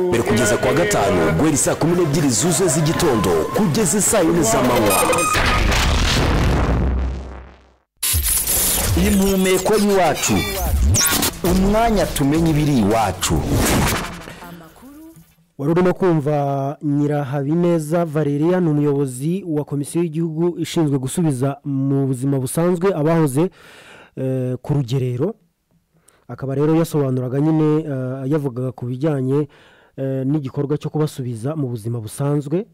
mbere kugeza ku wa gatanu guhera saa kumi n'ebyiri zuzuye z'igitondo kugeza saa yine z'amanywa impumeko y'iwacu umwanya tumenya ibiri iwacu wari urimo kumva nyirahabineza valeria ni umuyobozi wa komisiyo y'igihugu ishinzwe gusubiza mu buzima busanzwe abahoze eh, ku rugerero akaba rero yasobanuraga nyine eh, yavugaga ku bijyanye eh, n'igikorwa cyo kubasubiza mu buzima busanzwe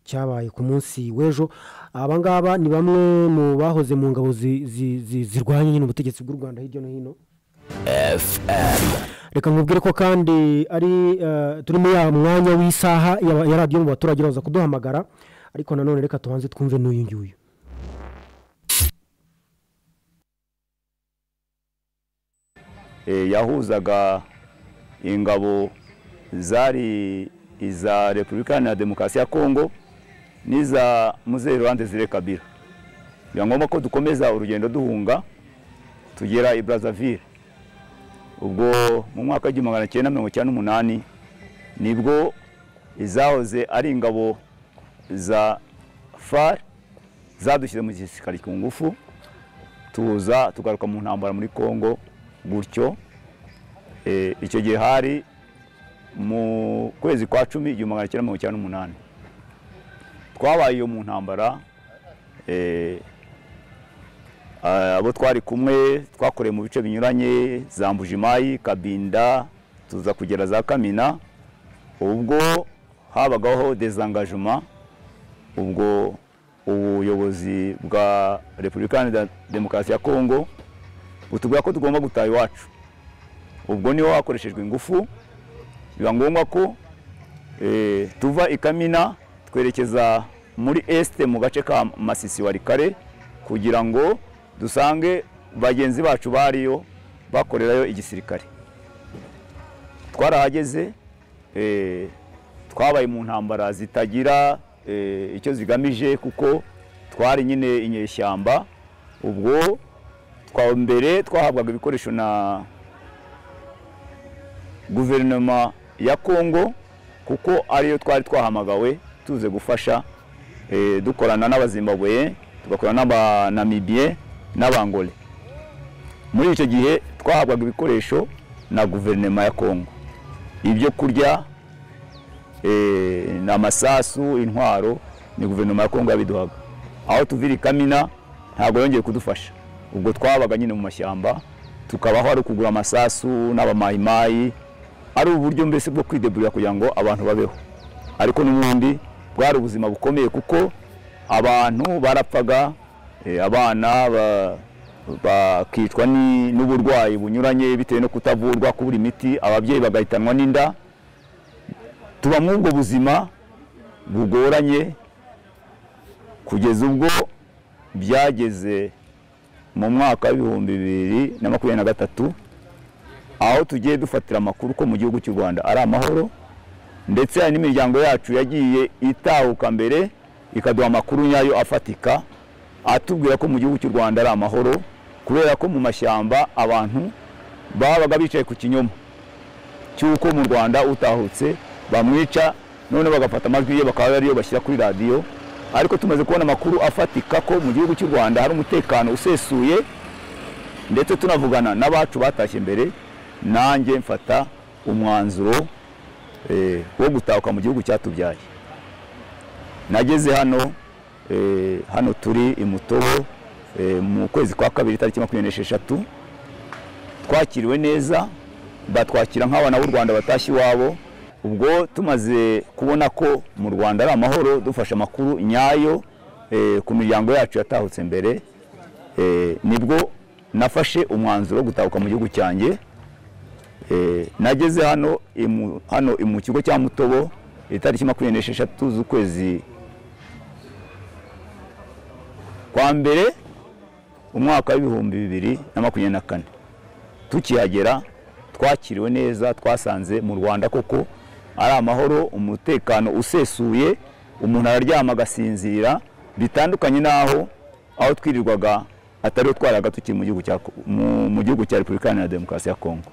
cyabaye ku munsi w'ejo aba ngaba ni bamwe mu bahoze mu ngabo zi- zi- zi- zirwanya nyine ubutegetsi bw'u rwanda hirya no hino reka nkubwire ko kandi ari eh, turi muri ya mwanya w'isaha ya ya radiyo mu baturage baza kuduhamagara ariko nanone reka tubanze twumve n'uyu nguyu eh, yahuzaga ingabo zari iza repubulika iharanira demokarasi ya kongo n'iza muzehe rwanda zire kabira biba ngombwa ko dukomeza urugendo duhunga tugera i brazzaville ubwo mu mwaka w'igihumbi magana cyenda mirongo icyenda n'umunani nibwo izahoze ari ingabo za far zadushyize mu gisirikare ku ngufu tuza tugaruka mu ntambara muri kongo gutyo Eh, icyo gihe hari mu kwezi kwa cumi igihumbi magana cyenda mirongo icyenda n'umunani twabaye iyo mu ntambara eh, ah, abo twari kumwe twakoreye mu bice binyuranye za mbujimayi kabinda tuza kugera za kamina ubwo habagaho dezangajuma ubwo ubuyobozi bwa repubulika iharanira demokarasi ya kongo butubwira ko tugomba gutaha iwacu ubwo niho hakoreshejwe ingufu biba ngombwa ko eh, tuva i kamina twerekeza muri esite mu gace ka masisi wa rikare kugira ngo dusange bagenzi bacu bariyo bakorerayo igisirikare twarahageze eh, twabaye mu ntambara zitagira eh, icyo zigamije kuko twari nyine inyeshyamba ubwo twa mbere twahabwaga ibikoresho na guverinoma ya kongo kuko ariyo twari twahamagawe tuze gufasha eh, dukorana n'abazimbabwe tugakorana n'abanamibiye n'abangole muri icyo gihe twahabwaga ibikoresho na guverinoma ya kongo ibyo kurya eh, ni amasasu intwaro ni guverinoma ya kongo yabiduhaga aho tuvira i kamina ntabwo yongeye kudufasha ubwo twabaga nyine mu mashyamba tukabaho ari ukugura amasasu n'abamayimayi ari uburyo mbese bwo kwideburira kugira ngo abantu babeho ariko n'ubundi bwari ubuzima bukomeye kuko abantu barapfaga eh, abana ba- bakicwa ni- n'uburwayi bunyuranye bitewe no kutavurwa kubura imiti ababyeyi bagahitanwa n'inda tuba muri ubwo buzima bugoranye kugeza ubwo byageze mu mwaka w'ibihumbi bibiri na makumyabiri na gatatu aho tugiye dufatira amakuru ko mu gihugu cy'u rwanda ari amahoro ndetse hari n'imiryango yacu yagiye itahuka mbere ikaduha amakuru nyayo afatika atubwira ko mu gihugu cy'u rwanda ari amahoro kubera ko mu mashyamba abantu babaga bicaye ku kinyoma cy'uko mu rwanda utahutse bamwica none bagafata amajwi ye bakaba ariyo bashyira kuri radiyo ariko tumaze kubona amakuru afatika ko mu gihugu cy'u rwanda hari umutekano usesuye ndetse tunavugana n'abacu batashye mbere nanjye mfata umwanzuro eh, wo gutahuka mu gihugu cyatubyaye nageze hano eh, hano turi i mutobo eh, mu kwezi kwa kabiri tariki makumyabiri n'esheshatu twakiriwe neza batwakira nk'abana b'u rwanda batashye iwabo ubwo tumaze kubona ko mu rwanda ari amahoro dufashe amakuru nyayo eh, ku miryango yacu yatahutse mbere eh, nibwo nafashe umwanzuro wo gutahuka mu gihugu cyanjye Eh, nageze hano imu- hano i mu kigo cya mutobo itariki makumyabiri n'esheshatu z'ukwezi kwa mbere umwaka w'ibihumbi bibiri na makumyabiri na kane tukihagera twakiriwe neza twasanze mu rwanda koko ari amahoro umutekano usesuye umuntu araryama agasinzira bitandukanye n'aho aho twirirwaga atariwe twaraga tukiri mu gihugu cya mu- mu gihugu cya repubulika iharanira demokarasi ya kongo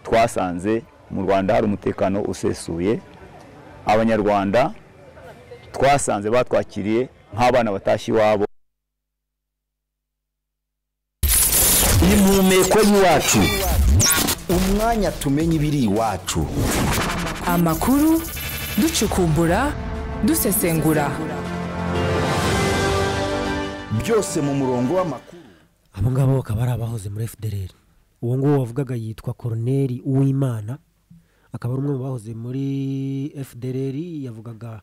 twasanze mu rwanda hari umutekano usesuye abanyarwanda twasanze batwakiriye nk'abana batashye iwabo impumeko y'iwacu umwanya tumenya ibiri iwacu amakuru ducukumbura dusesengura byose mu murongo w'amakuru abo ngabo bakaba ari abahoze muri fdr uwo nguwo wavugaga yitwa koroneri uwimana akaba ari umwe mu bahoze muri fdr yavugaga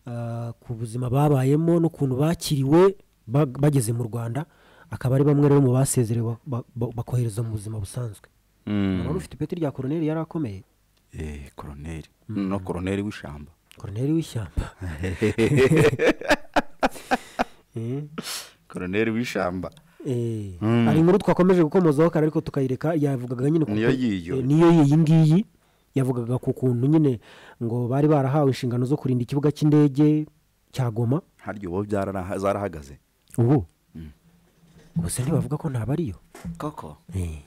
ah, ku buzima babayemo n'ukuntu bakiriwe bag- bageze mu rwanda akaba ari bamwe rero mu basezerewe ba- ba- ba- bakohereza mu buzima busanzwe urabona ufite ipeti rya koroneri yari akomeye Eh, koroneri no koroneri w'ishamba koroneri w'ishyamba Eh. koroneri w'ishamba Eh, hari inkuru twakomeje gukomozaho kare ariko tukayireka yavugaga nyine ku- Niyo yiyo. eh, niyo yiyi ngiyi yavugaga ku kuntu nyine ngo bari barahawe inshingano zo kurinda ikibuga cy'indege cya goma harya ubu byarara- zarahagaze ubu ubu se ntibavuga ko ntabwo ariyo koko Eh.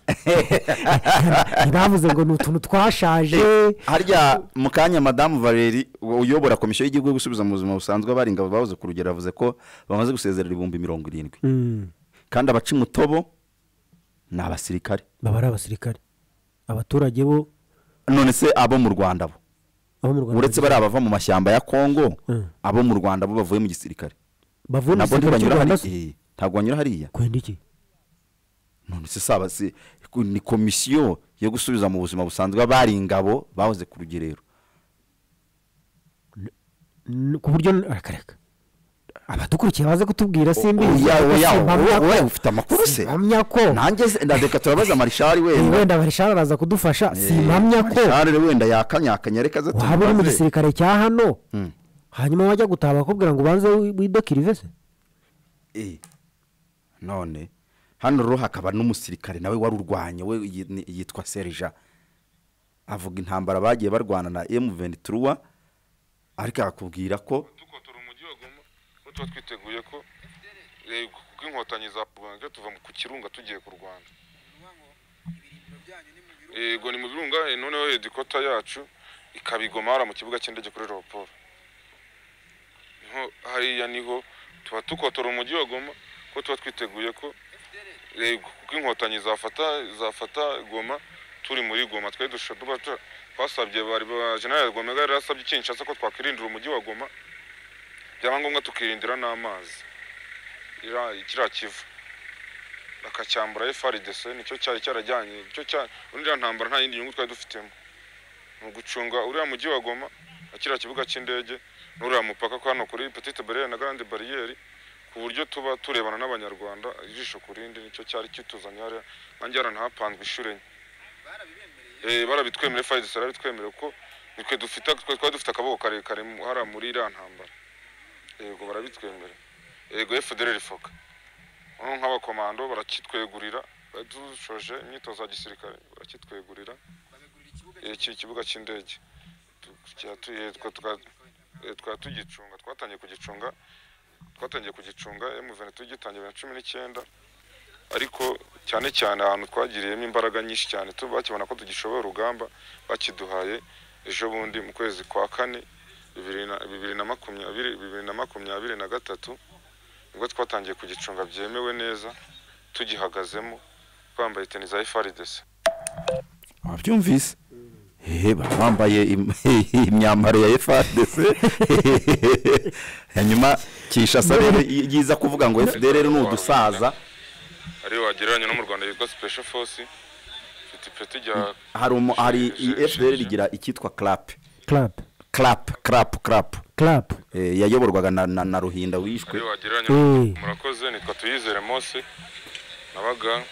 ntibavuze ngo ni utuntu twashaje harya mu kanya madamu valeri uyobora komisiyo y'igihugu yo gusubiza mu buzima busanzwe abari ingabo bahoze ku rugero yavuze ko bamaze gusezerera ibihumbi mirongo irindwi Mm, kandi abaca umutobo ni abasirikare baba ari abasirikare abaturage bo none se abo mu rwanda bo abo mu rwanda uretse bari abava mu mashyamba ya kongo Mm. abo mu rwanda bo bavuye mu gisirikare bavuna ntabwo igisirikare cy'u ntibanyura rwanda hariya se Eh, ntabwo banyura hariya kwenda iki none se saba se ku- ni komisiyo yo gusubiza mu buzima busanzwe abari ingabo bahoze ku rugerero N- ku buryo rakareka abadukurikiye baze kutubwira simbizi Oya, ariko oya, simpamya oya, ko- oya, ufite amakuru se? simpamya ko nanjye se- na reka turabaza marishari Eh, wenda wenda barishara araza kudufasha Eh, simpamya ko marishari wenda yakanyakanya reka aze waba uri mu tumubaze. gisirikare cya hano Mm. hanyuma wajya gutaha bakubwira ngo ubanze wi- widokirire se Eh, none hano rero hakaba n'umusirikare nawe wari urwanya we yi- ni- yitwa serija avuga intambara bagiye barwana na M23 ariko akakubwira ko dukotora umujyi wa Goma kuko tuba twiteguye ko eh, kuko inkotanyi za Rwanda tuva mu- ku kirunga tugiye ku Rwanda yego ni mu birunga eh, noneho hedikota yacu ikabigomara mu kibuga cy'indege kuri Leopold niho hariya niho tuba dukotora umujyi wa Goma kuko tuba twiteguye ko eh, kuko inkotanyi zafata zafata Goma turi muri Goma twari dushobora tuba tu- twasabye bari ba General Gomega yari yarasabye Kinshasa ko twakwirindira umujyi wa Goma byaba ngombwa tukirindira n'amazi Ira- kiriya kivu bakacyambura frdc nicyo cyari cyarajyanye nicyo cya uriya ntambara nta yindi nyungu twari dufitemo ni ugucunga uriya mujyi wa goma na kiriya kibuga cy'indege n'uriya mupaka ko hano kuri petite bariyeri na grande bariyeri ku buryo tuba turebana n'abanyarwanda ijisho ku rindi nicyo cyari kituzanye hariya nanjye yaranahapanzwe inshuro enye Eh, barabitwemereye frdc barabitwemereye kuko nitwe dufite twari dufite akaboko karekare mu- hariya muri iriya ntambara yego barabitwemera yego fdr foka noneho nk'abakomando barakitwegurira bari dushoje imyitozo ya gisirikare barakitwegurira Eh, iki kibuga cy'indege Tu- cyatu- eh, twa- twa- eh, twari tugicunga twatangiye kugicunga twatangiye kugicunga emuvene tugitangiye bibiri na cumi n'icyenda ariko cyane cyane ahantu twagiriyemo imbaraga nyinshi cyane tu- bakibona ko tugishoboye urugamba bakiduhaye ejo bundi mu kwezi kwa kane bibiri na- bibiri na makumyabiri bibiri na makumyabiri na gatatu nibwo twatangiye kugicunga byemewe neza tugihagazemo twambaye teni za FRDC wabyumvise hehe baba bambaye im- imyambaro ya FARDC hanyuma kishasa rero y- yiza kuvuga ngo FDR ni udusaza ariyo wagereranya no mu Rwanda yitwa Special Force ifite ipeti rya hari umu- hari i- FDR rigira icyitwa clap club clap clap clap club Eh, yayoborwaga na, na, na ruhinda wishwe ariyo wagereranya Eh. murakoze nitwa Tuyizere Mose nabaga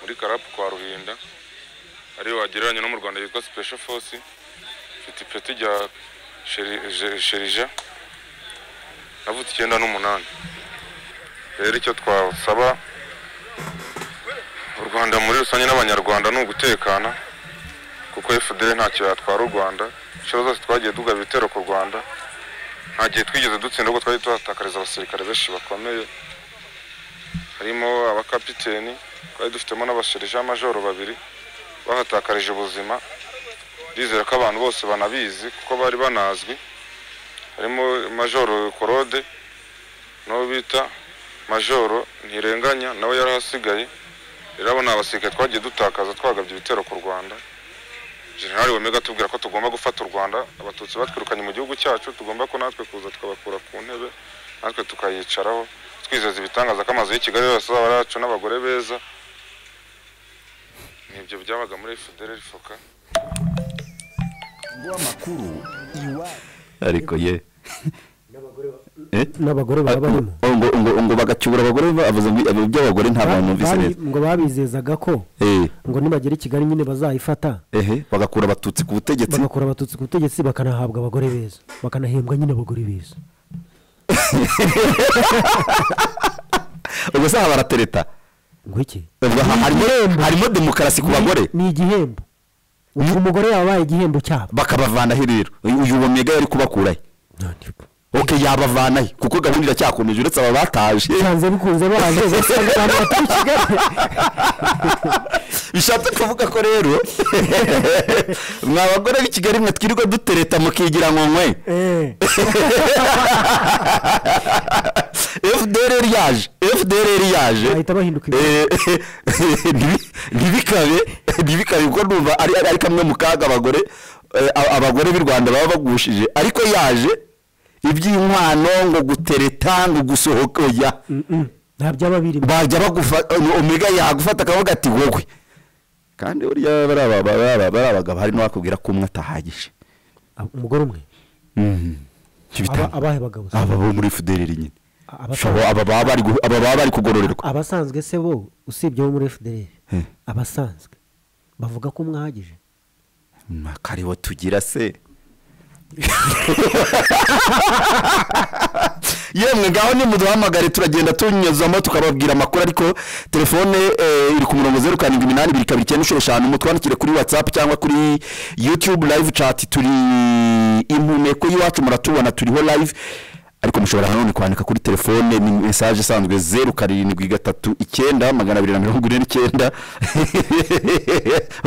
muri Karapu kwa Ruhinda ariyo wagereranya no mu Rwanda yitwa Special Force ifite ipeti rya Sheri- Je- Sherija navutse icyenda n'umunani rero icyo twasaba u Rwanda muri rusange n'abanyarwanda ni ugutekana kuko FDL ntacyo yatwara u Rwanda inshuro zose twagiye duga ibitero ku Rwanda nta gihe twigeze dutsinda ahubwo twari tuhatakariza abasirikare benshi bakomeye harimo abakapiteni twari dufitemo n'abasherija majoro babiri bahatakarije ubuzima ndizera ko abantu bose banabizi kuko bari banazwi harimo majoro korode n'uwo bita majoro ntirenganya nawe yari ahasigaye rero abo ni abasirikare twagiye dutakaza twagabye ibitero ku rwanda generali wemega atubwira ko tugomba gufata u rwanda abatutsi batwirukanye mu gihugu cyacu tugomba ko natwe kuza tukabakura ku ntebe natwe tukayicaraho twizeza ibitangaza ko amazu y'i kigali yose azaba ari yacu n'abagore beza nibyo byabaga muri fideli foka ariko ye Eh? n'abagore baba barimo Ah, ngo ngo ngo bagacyura abagore bavuze ngo ibi by'abagore nta bantu numvise Babi- neza ngo babizezaga ko eh ngo nibagera i kigali nyine bazayifata ehe bagakura abatutsi ku butegetsi bagakura abatutsi ku butegetsi bakanahabwa abagore beza bakanahembwa nyine abagore beza ubwo saha baratereta ngo iki Ubwo ha- harimo harimo demokarasi ku bagore ni igihembo ubwo umugore yabaye igihembo cyabo bakabavanaho rero uyu uyu mega yari kubakurayo ok yabavanayo kuko gahunda iracyakomeje uretse aba bataje byanze bikunze baje basanga abantu batuye i kigali bishatse kuvuga ko rero mwa bagore b'i kigali mwe twirirwa dutereta mukigira ngo nkwe Eh, fdr yaje fdr yaje bahita bahinduka ibintu. Eh, ntibi- ntibikabe ntibikabe kuko numva ari ari kamwe mu kaga abagore eh, a- abagore b'i rwanda baba bagushije ariko yaje iby'inkwano ngo gutereta ngo gusohoka oya nta byaba birimo bajya bagufata omega yagufata akavuga ati wowe kandi buriya bari aba- bari aba- bari abagabo hari n'uwakubwira ko umwe atahagije Ab- umugore umwe Icyo Aba- bitanga. abahe bagabo se? aba bo muri fdr nyine Abasanzwe- Shabo, aba baba bari gu- aba baba bari kugororerwa abasanzwe se bo usibye bo muri fdr Eh. abasanzwe bavuga ko mwahagije makaribo tugira se yemwe ngaho nimuduhamagare turagenda tunyuzamo tukababwira amakuru ariko telefone eh, iri ku murongo zeru karindwi iminani ibiri kabiri icyenda inshuro eshanu mutwandikire kuri whatsapp cyangwa kuri youtube live chat turi impumeko y'iwacu muratubona turiho live ariko mushobora nanone kwandika kuri telefone ni mesaje isanzwe zeru karindwi gatatu icyenda magana abiri na mirongo ine n'icyenda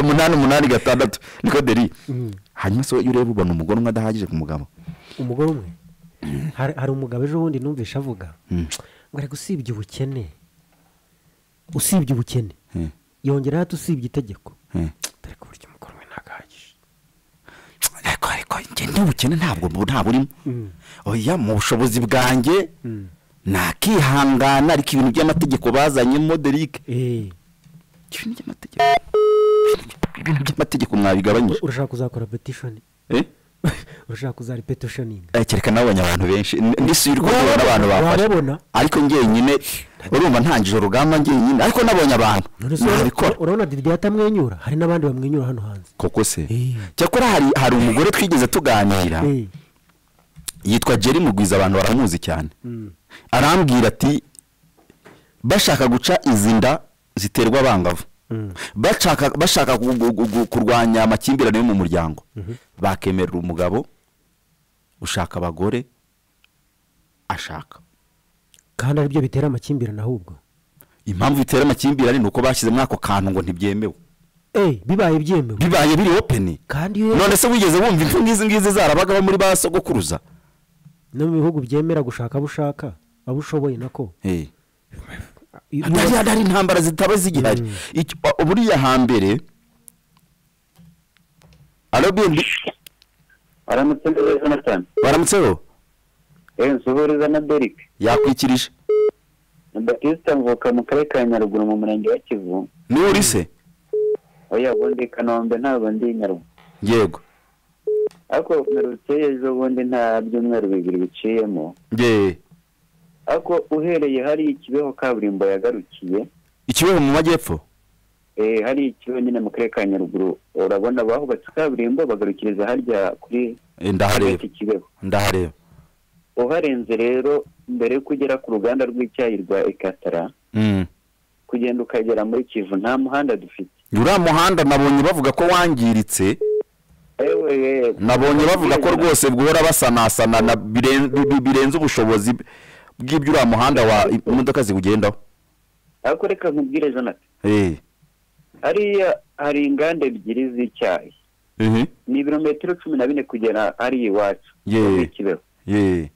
umunani umunani gatandatu niko deri hanyuma so iyo ureba ubona umugore umwe adahagije ku mugabo umugore umwe hari hari umugabo ejo bundi numvishe avuga ngo ariko usibye ubukene usibye ubukene Hmm. yongeraho ati usibye itegeko Hmm. dore ko burya umugore umwe ntabwo ahagije ariko ariko njye n'ubukene ntabwo bu- ntabwo urimo oya mu bushobozi bwanjye nakihangana ariko ibintu by'amategeko bazanyemo derike Eh, ibintu by'amategeko ibintu by'amategeko mwabigabanyije urashaka kuzakora petishoni Eh? urashaka kuzaripetishoninga Eh, kereka nabonye abantu benshi N- ndisubira uko Wababona, mbona abantu bafashe wababona. ariko njyenyine urumva ntangije urugamba njyenyine ariko nabonye abantu none se nabikora urabona- urabona didiye atamwenyura hari n'abandi bamwenyura hano hanze koko se Eh. cyakora hari hari umugore twigeze tuganira Eh, yitwa Jerry Mugwiza abantu baramuzi cyane arambwira ati bashaka guca izi nda ziterwa abangavu bashaka bashaka gu- gu- gu- gu- kurwanya amakimbirane yo mu muryango bakemerera umugabo ushaka abagore ashaka kandi aribyo bitera amakimbirane ahubwo impamvu bitera amakimbirane ni uko bashyizemo ako kantu ngo ntibyemewe Eh, bibaye byemewe bibaye biri open kandi iyo none se wigeze wumva impfu nk'izi ngizi zarabagaho muri ba sogokuruza no mu bihugu byemera gushaka abo ushaka abo ushoboye nako Eh. Iyo- hari hari intambara zitaba zigihari Icyo- uh, buriya hambere alo bindi aramutse neza jonathan baramutseho eee nsuhuriza na derek yakwikirije na batista mvuka mu karere ka nyaruguru mu murenge wa kivu niwe uri se oya ubundi i kanombe ntabwo ndi i nyaruguru yego ariko mperutse ejo bundi nta byumweru bibiri biciyemo ye ariko uhereye hari ikibeho kaburimbo yagarukiye ikibeho mu majyepfo eee hari ikibeho nyine mu karere ka nyaruguru urabona bahubatse kaburimbo bagarukiriza harya kuri Eh, ndahareba iki kibeho ndahareba uharenze rero mbere yuko ugera ku ruganda rw'icyayi rwa ekatara Mm. kugenda ukagera muri kivu nta muhanda dufite uriya muhanda nabonye bavuga ko wangiritse Ewe, nabonye bavuga ko rwose bwora basanasana na biren- bi- bi- birenze ubushobozi bw'ibyo uriya muhanda wa imodoka ziwugendaho ariko reka nkubwire jonathan eh hariya hari inganda ebyiri z'icyayi eh ni ibirometero cumi na bine kugera hariya iwacu Ye. muri kibeho eh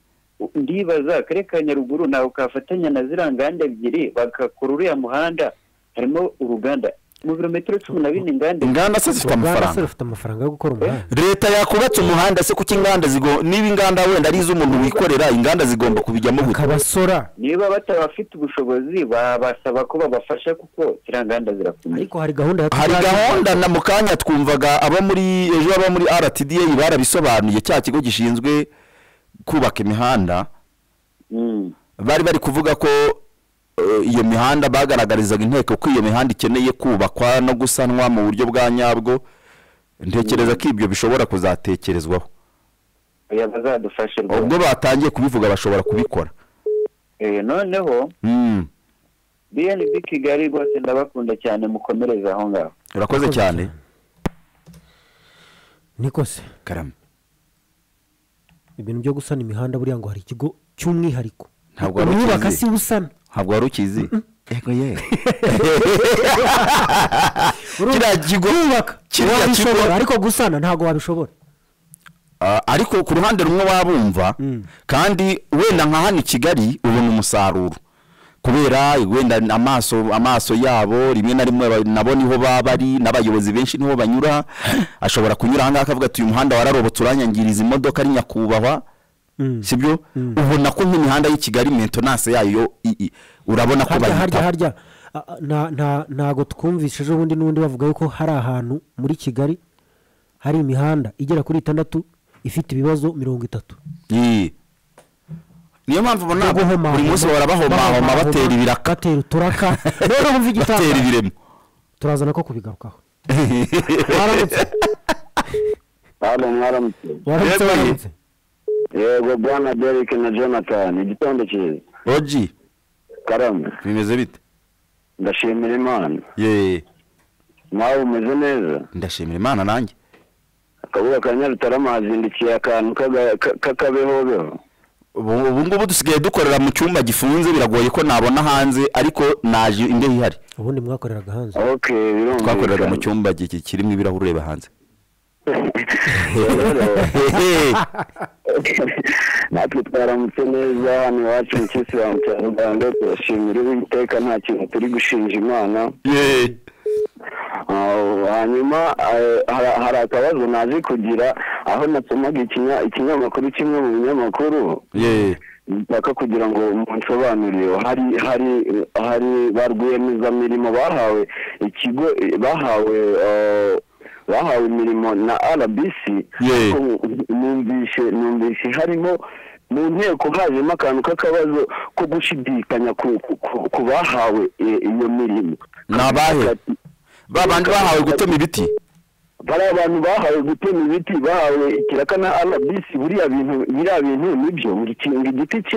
ndibaza akarere ka nyaruguru nawe kafatanya na ziriya nganda ebyiri bagakora uriya muhanda harimo uruganda mu birometero cumi na bine inganda inganda se zifite uruganda se amafaranga rufite amafaranga yo gukora umuhanda leta yakubatse umuhanda se kuko inganda zigo niba inganda wenda ari iz'umuntu wikorera inganda zigomba kubijyamo gute akabasora niba batabafite ubushobozi babasaba ko babafasha kuko ziriya nganda zirakomeye ariko hari gahunda ya hari gahunda na mu kanya twumvaga abo muri ejo abo muri rtda barabisobanuye cya kigo gishinzwe kubaka imihanda Mm. bari bari kuvuga ko eh, iyo mihanda bagaragarizaga inteko ko iyo mihanda ikeneye kubakwa no gusanwa mu buryo bwa nyabwo ntekereza ko ibyo bishobora kuzatekerezwaho oya bazadufashe ubwo rwose batangiye kubivuga bashobora kubikora Eh, noneho Mm, bnb kigali rwose ndabakunda cyane mukomereze aho ngaho urakoze cyane niko se karame ibintu byo gusana imihanda buriya ngo hari ikigo cy'umwihariko Ntabwo wari umwubaka ukizi. si we usana ntabwo wari ukizi yego ye kiriya kigo kiriya kigo wabishobora ariko gusana ntabwo wabishobora Ah, ariko ku ruhande rumwe wabumva kandi wenda nka hano i kigali ubona umusaruro kubera wenda amaso amaso yabo rimwe na rimwe aba- nabo niho baba bari n'abayobozi benshi niho banyura ashobora kunyura ahangaha akavuga ati uyu muhanda wararobotse uranyangiriza imodoka ari nyakubahwa sibyo ubona ko nk'imihanda y'i kigali mentonanse yayo i- i- urabona ko harya harya bayitaho harya Ah, ah, nta- nta- ntago twumvise ejo bundi n'ubundi bavuga yuko hari ahantu muri kigali hari imihanda igera kuri itandatu ifite ibibazo mirongo itatu Ii. niyo mpamvu ubona Byo guhomahoma, buri munsi bahora bahomahoma bahomahoma, batera ibiraka batera uturaka none wumva igitaka batera ibiremo turazana ko kubigarukaho waramutse hano mwaramutse waramutse Yego, waramutse yego bwana derek na jonathan igitondo cyiza oji karamu bimeze bite ndashimira imana ye nawe umeze neza ndashimira imana nanjye akabuga ka nyarutarama hazindukiye akantu k'aga- ka- k'akabehobeho ubu ubu ngubu dusigaye dukorera mu cyumba gifunze biragoye ko nabona hanze ariko naje imbeho ihari ubundi mwakoreraga hanze ok birumvikana twakoreraga mu cyumba gi- kirimo ibirahuri ureba hanze natwe twaramutse neza hano iwacu mu kisilamu cya rugando turashimira uwiteka nta kintu turi gushinja imana Ye. Ah, hanyuma eh, hari- hari akabazo naje kugira aho nasomaga ikinya- ikinyamakuru kimwe mu binyamakuru Ye. mpaka kugira ngo munsobanurire hari hari hari ba rwiyemezamirimo bahawe ikigo bahawe eh, bahawe imirimo na rbc Ye. ariko numvise numvise harimo mu nteko hajemo akantu k'akabazo ko gushidikanya ku- ku- ku- ku bahawe i- iyo mirimo Ni abahe? ba bandi bahawe gutema ibiti bari abantu bahawe gutema ibiti bahawe ikiraka na rbc biriya bintu biriya bintu nibyo buri kintu igiti kimwe